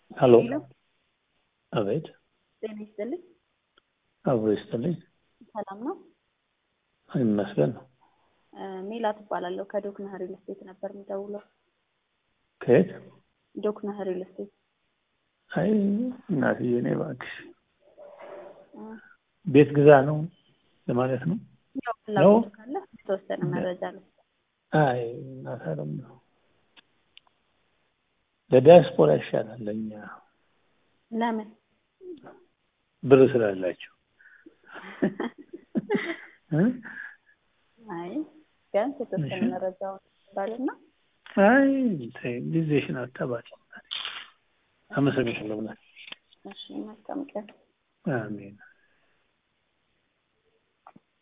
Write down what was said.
ሄሎ ሄሎ አቤት ጤና ይስጥልኝ። አብሮ ይስጥልኝ ሰላም ነው? ይመስገን እ ሜላት እባላለሁ ከዶክና ሪል ስቴት ነበር የምደውለው። ከየት ዶክና ሪል ስቴት አይ እናትዬ እኔ እባክሽ እ ቤት ግዛ ነው ለማለት ነው ያው ፍላጎቱ ካለ የተወሰነ መረጃ ነው። አይ እናት አለም ነው ለዲያስፖራ ይሻላል ለእኛ ለምን ብር ስላላቸው እ? አይ ቢያንስ የተወሰነ እሺ። መረጃውን ባልና አይ ተይ ጊዜሽን አታባጭ አመሰግናለሁ ብላ እሺ መልካም ቀን። አሜን